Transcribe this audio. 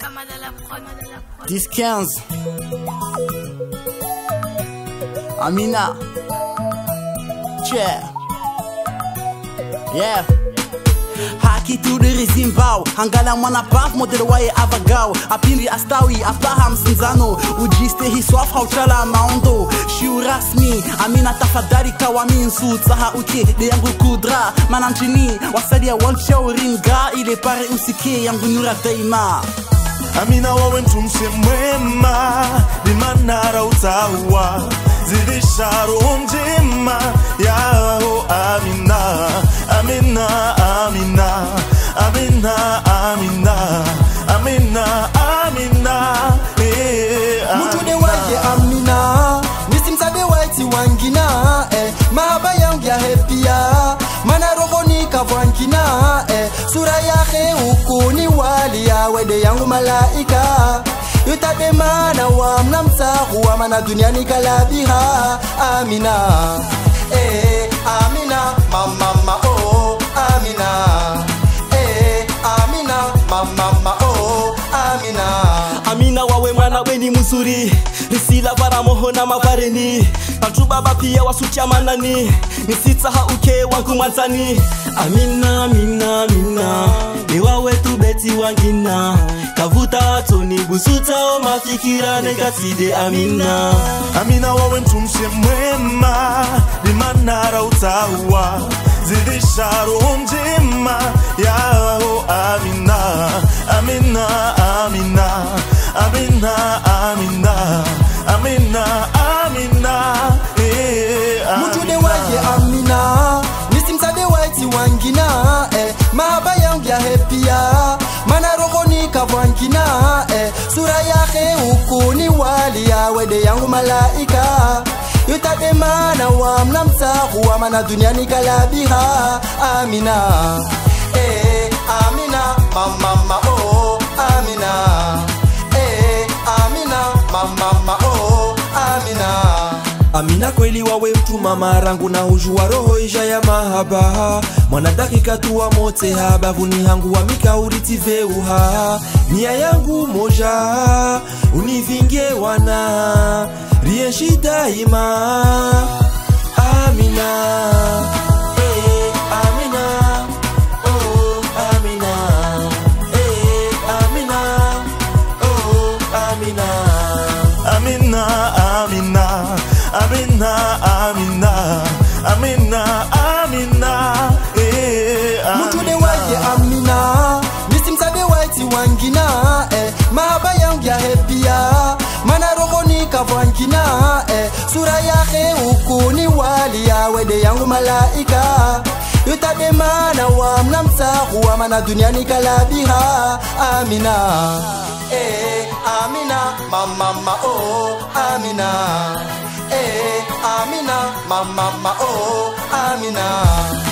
10-15 Amina Yeah Yeah haki tudiri zimbao hangala mwana paf modelo waye avagao apindri astawi apaha msinzano ujiste hiswaf hauchala maondo shiu rasmi amina tafadhali kawaminsu tsaha uke de yangu kudra mananchini wasadia walchauringa ile pare usike yangu nyura daima Amina wawe mtumse mwema limanara utawa zidisha roho njema yao Amina Amina Amina Amina Amina Amina Amina eh, mutude waje amina nisimsabe waiti wangina eh, mahaba yangu ya hepia mana rohoni kavwankina eh, sura yake ukuni wali ya wede yangu malaika yutabe mana wamna msahu wa mana duniani kalabiha amina eh, amina mamama oh, amina eh, amina mamama oh, amina amina wawe mwana weni mzuri risila varamoho na mavareni bantu baba pia wasuchamanani nisitsaha uke wangu mwanzani amina amina amina ni wawe tu beti wangina kavuta toni busutao mafikira nekatide amina Amina wawe mtumse mwema limanara utawa zidisha roho njema yao Amina Amina Amina Amina Amina Amina Amina eh, mutude waje amina nisimsabe waiti wangina eh, mahaba yangu ya hepia mana rohoni kavwankina eh, sura yake ukuni wali ya wede yangu malaika yutabe mana wamna msahu wa mana duniani kalabiha amina eh, amina mamama oh, amina eh, amina mamama oh, amina amina kweli wawe mtuma marangu na ujua roho isha ya mahaba mwana dakika tuwa mote habavuni hangu wa mikauritiveuha nia yangu moja univinge wana rienshi daima amina eh, amina oh, amina eh, amina oh, amina Amina Amina Amina Amina Amina Amina eh, mutude waje amina nisimsabe waiti wangina eh, mahaba yangu ya hepia mana rohoni kavwankina eh, sura yake ukuni wali ya wede yangu malaika yutabe mana wamna msahu wa mana duniani kalabiha amina eh, amina mamama oh, amina eh, amina mamama oh, amina